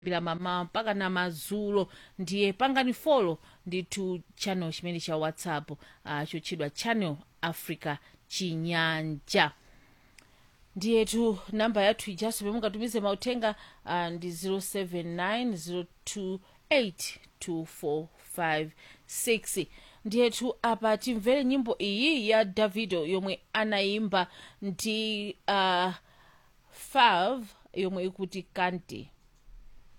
kuyambira mamawa mpaka na madzulo ndiye pangani folo ndithu channel chimene cha whatsapp uh, chotchedwa channel africa chinyanja ndiyetu namba yathu ijaso pamene mungatumize mauthenga uh, ndi 079 028 ndiyetu apa timvere nyimbo iyi ya davido yomwe anayimba ndi uh, fav yomwe ikuti kante